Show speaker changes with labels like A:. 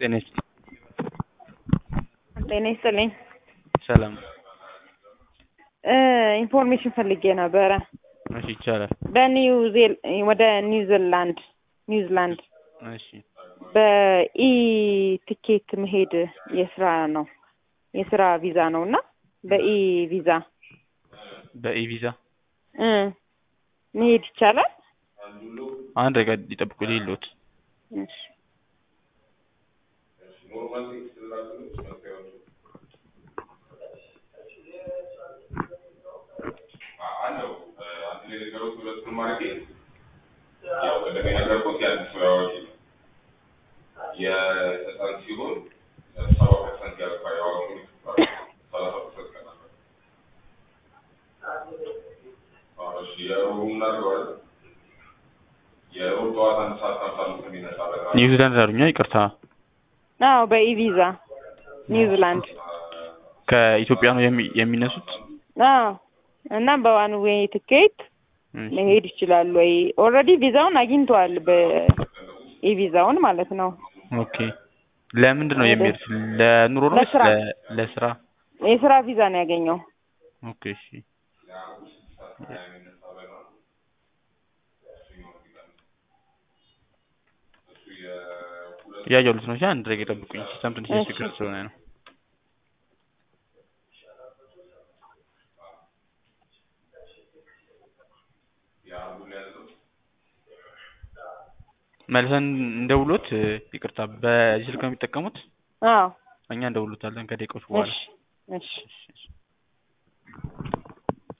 A: ጤና ይስጥ
B: ጤና ይስጥልኝ።
A: ሰላም
B: ኢንፎርሜሽን ፈልጌ ነበረ።
A: እሺ ይቻላል።
B: በኒው ዜል ወደ ኒውዚላንድ ኒውዚላንድ
A: እሺ
B: በኢ ትኬት መሄድ የስራ ነው የስራ ቪዛ ነው እና በኢ ቪዛ
A: በኢ ቪዛ
B: እ መሄድ ይቻላል?
A: አንድ ደቂቃ ይጠብቁ ሌሎት
B: እሺ
C: የህፃን ሲሆን ሰባ ፐርሰንት ያልፋ የአዋቂ ሰላሳ ፐርሰንት ቀናል። እሺ የሮቡ እናድርገዋለን። የሮብ ጠዋት አንድ ሰዓት ከሀምሳ አምስት የሚነሳ በራ
A: ኒውዚላንድ አሉኛ ይቅርታ
B: አዎ በኢ ቪዛ ኒውዚላንድ
A: ከኢትዮጵያ ነው የሚ- የሚነሱት
B: አዎ እና በዋን ዌይ ትኬት
A: እሺ።
B: መሄድ ይችላሉ ወይ? ኦልሬዲ ቪዛውን አግኝተዋል በኢ ቪዛውን ማለት ነው።
A: ኦኬ ለምንድን ነው የሚሄዱት ለኑሮ ነው ወይስ
B: ለስራ።
A: ለ- ለስራ
B: የስራ ቪዛ ነው ያገኘው።
A: ኦኬ እሺ እያየሁት ነው እሺ አንድ ደቂቃ ይጠብቁኝ ሲስተም ትንሽ
B: እሺ።
A: ችግር ስለሆነ ነው መልሰን እንደውሎት ይቅርታ በዚህ ስልክ ነው የሚጠቀሙት
B: አዎ
A: እኛ እንደውሎታለን ከደቂቃዎች በኋላ
B: እሺ እሺ
A: እሺ፣ እሺ።